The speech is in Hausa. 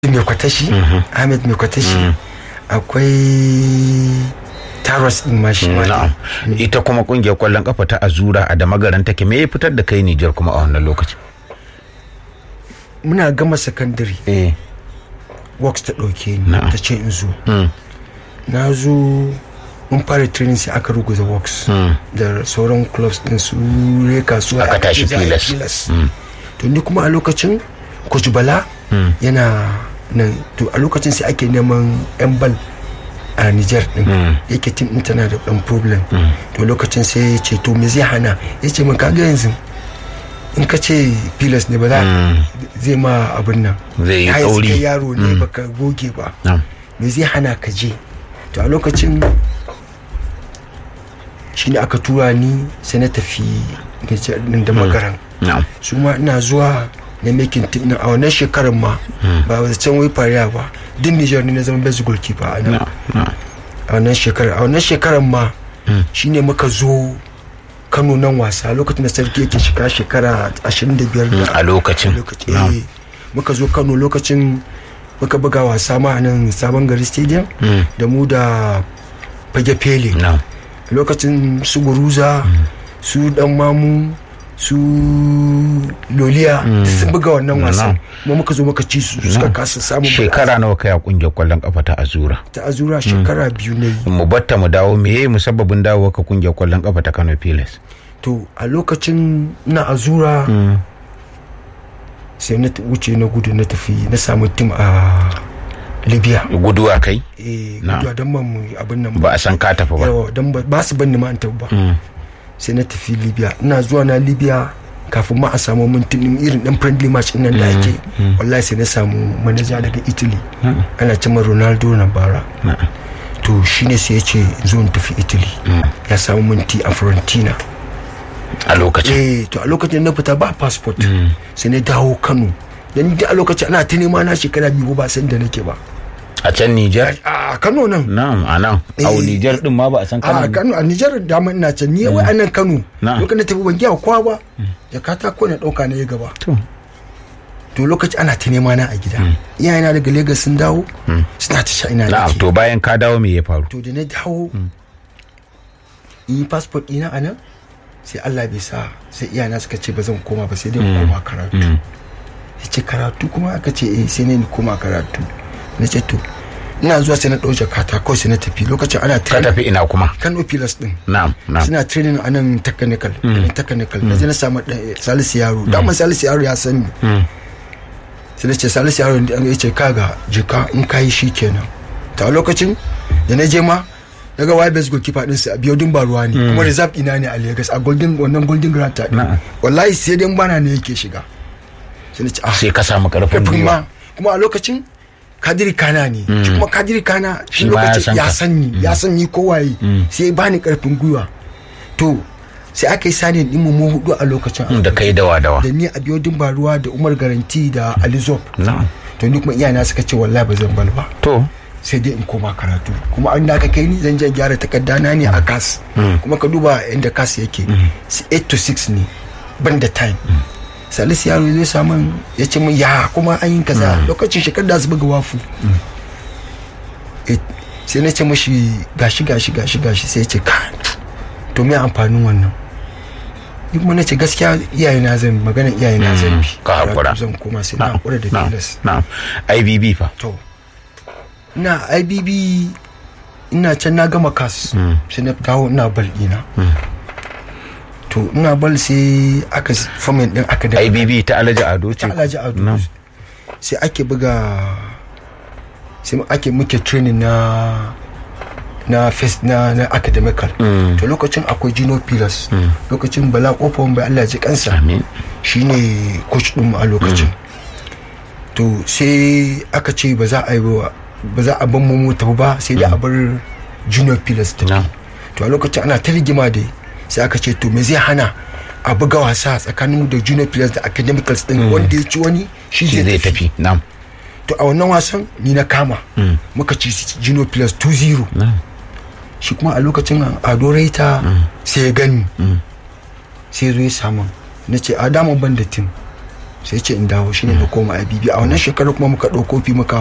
mai kwatashi ahmed mai kwatashi akwai taros din ma shi ma na'am ita kuma kungiyar kwallon kafa ta azura a damagaran take me ya fitar da kai Nijar kuma a wannan lokaci muna gama secondary eh works ta ɗauke ni Na'am. ta ce in zo mm. na zo mun fara training sai aka ruguza works da sauran clubs din su reka su Aka tashi za a yi Pilas. Pilas. to ni kuma a lokacin coach bala yana nan to a lokacin sai ake neman yan bal a Niger din yake team din tana da dan problem to lokacin sai ya ce to me zai hana ya ce min kaga yanzu in ka ce pilas ne ba za zai ma abin nan Zai yi Har yanzu tsauri. kai yaro ne baka goge ba na'am me zai hana ka je to a lokacin shine aka tura ni sai na tafi Nijar din da magaran na'am su ma ina zuwa na making team na a wannan shekarar ma ba wata can wai fariya ba duk Nijar ne na zama best goalkeeper a nan na'am na'am a wannan shekarar a wannan shekarar ma shine muka zo Kano nan wasa lokacin da sarki yake shiga shekara 25 da a lokacin lokaci na'am eh, muka zo Kano lokacin muka buga wasa ma a nan sabon gari stadium da mu da fage fele na'am lokacin su guruza su dan mamu su loliya duk sun buga wannan wasan kuma muka zo muka ci su suka kasa samun shekara nawa kai a kungiyar kwallon kafa ta azura ta azura shekara biyu ne mu batta mu dawo me yayi musabbabin dawo ka kungiyar kwallon kafa ta Kano Pilas to a lokacin na azura sai na t- wuce na gudu na tafi na samu tim a libya guduwa kai eh Na. gudu don ban mu abin nan ba a san ka tafi ba yawa don ba ba su ban ni ma an tafi ba sai na tafi libya ina zuwa na libya kafin ma a samu mintin irin dan friendly match nan da ake wallahi sai na samu manaja daga italy ana cima ronaldo na bara to shine sai ya ce in zo in tafi italy ya samu minti a fiorentina a lokacin eh to a lokacin na fita ba passport sai na dawo kano dan da a lokacin ana ta nema na shekara biyu ba san da nake ba a can Nijar a kano nan na'am a nan a Eh. Nijar din ma ba a san a kana kano a nijar da man ina can ni wai a nan kano Na'am. lokacin da tafi ban giya kowa ba jakata ko na dauka na ya gaba to to lokaci ana ta nema na a gida iyayena daga lagos sun dawo suna ta sha ina na'am nake to bayan ka dawo me ya faru to da na dawo in yi passport ina a nan sai allah bai sa sai iyana suka ce ba zan koma ba sai dai in koma karatu ya ce karatu kuma aka ce eh sai ne ni koma karatu na ce to ina zuwa sai na ɗau jakata kawai sai na tafi lokacin ana ka training tafi ina kuma kano pilas din na'am na'am suna training a nan technical mm. technical na je na samu ɗaya- salisu yaro dama salisu yaro ya san ni sai na ce salisu yaro da ya ce kaga jika in kayi shi kenan ta lokacin da na je ma daga why best goalkeeper din su a biyodin ba ruwa ne kuma reserve ina ne a Lagos a golden wannan golden grand ta Na'am. wallahi sai dai bana ne yake shiga sai na ce ah sai ka samu karfin kafin gwiwa ma kuma a lokacin kadiri kana ne shi kuma kadiri kana Shi shi ma ya lokacin san ya ka. san ni ya san ni kowaye sai ya bani karfin gwiwa to sai aka yi sani din mu hudu a lokacin da kai dawa dawa da ni a biyodin baruwa da umar garanti da alizop na'am to ni kuma iyana suka ce wallahi ba zan bal ba to sai dai in koma karatu kuma an da aka kai ni zan je gyara takarda na ne a kas kuma ka duba inda kas yake 8 to 6 ne ban da time salisu yaro zai samu ya ce min ya kuma an yi kaza lokacin shekar da su buga wafu Eh, sai na ce mashi gashi gashi gashi gashi sai ya ce ka to me amfanin wannan ni kuma na ce gaskiya iyayena zan magana iyayena zan bi ka hakura. Karatu zan koma sai na na'am hakura da na'am tilas na'am IBB fa to ina ibb ina can na gama kas sai na dawo ina bal ina to ina bal sai aka famin din aka da IBB ta Alhaji Ado ce ta alhaji ado na'am sai ake buga sai ake muke training na na first na na academical to lokacin akwai Gino Pilas lokacin Bala Kofa bai Allah ji kansa amin shine coach din mu a lokacin to sai aka ce ba za a yi ba ba za a ban mu tafi ba sai dai a bar junior pillars tafi Na'am. to a lokacin ana ta rigima dai sai aka ce to me zai hana a buga wasa tsakanin mu da junior pillars da academicals din wanda ya ci wani shi shi zai tafi na'am to a wannan wasan ni na kama muka ci junior pillars 2-0 na'am shi kuma a lokacin ado raita sai ya gani sai ya zo ya samu na ce a daman ban da tim sai ce in dawo shine na koma IBB a wannan shekarar kuma muka ɗau kofi muka